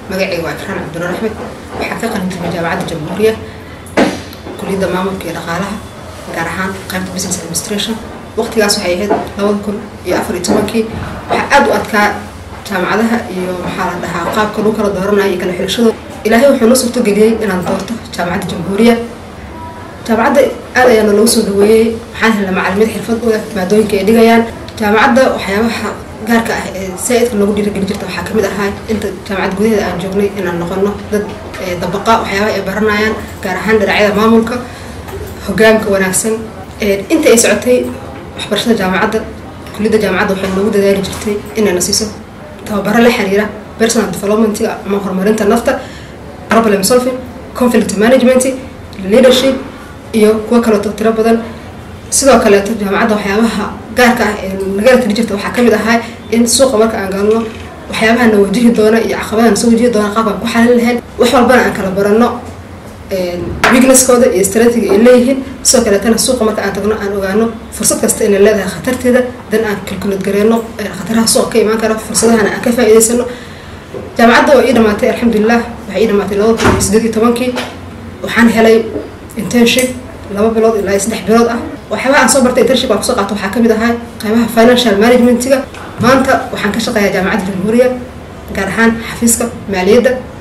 magacayga waa ikraan cabdinur axmed waxaa ka qalin jibay jaamacadda jamhuuriya kuliyadda maamulka iyo dhaqaalaha gaar ahaan qaybta business administration waqtigaas waxay ahayd labada kun iyo afar iyo tobankii waxaa aada u adkaa jaamacadaha iyo maxaa la dhahaa qaabka lagu kala dooranayo iyo kala xilashadooda ilaahay wuxuu noo suurtageliyey inaan doorto jaamacadda jamhuuriya jaamacadda aad ayaana loogu soo dhaweeyey waxaan helna macalimiin xirfad u leh maadooyinka ay dhigayaan jaamacadda waxyaabaha gaarka ah ee saa-idka loogu dhiirigeli jirta waxaa kamid ahaa inta jaamacad gudaheeda aan joognay inaan noqono dad dabaqa waxyaabaha ay baranayaan gaar ahaan dhinacyada maamulka hogaamka wanaagsan inta ay socotay waxbarashada jaamacadda kuliyadda jaamacadda waxay noogu dadaali jirtay inayna siiso tababaro la xiriira personal development ama horumarinta nafta problem solving conflict management leadership iyo kuwo kaleeto tiro badan sidoo kaleeto jaamacadda waxyaabaha gaarka ah ee nagala tiri jirta waxaa kamid ahaa in suuqa marka aan galno waxyaabaha na wajihi doona iyo caqabadaha na soo wajihi doona qaabkaan ku xalin lahayn wax walbana aan kala barano weaknesskooda iyo strategy ay leeyihiin sidoo kaleetana suuqa marka aan tagno aan ogaano fursad kasta inay leedahay khatarteeda dan aan kalkulad gareyno khataraha suuqa ka imaan kara fursadahana aan ka faa'iidaysano jaamacadda waa ii dhamaatay alxamdulilah waxay ii dhamaatay labada kun iyo sideed iyo tobankii waxaan helay internship laba bilood ilaa iyo saddex bilood ah waxyaabaha aan soo bartay internship aan kusoo qaato waxaa kamid ahaa qaybaha financial managementiga maanta waxaan ka shaqeeyaa jaamacadda jamhuuriya gaar ahaan xafiiska maaliyadda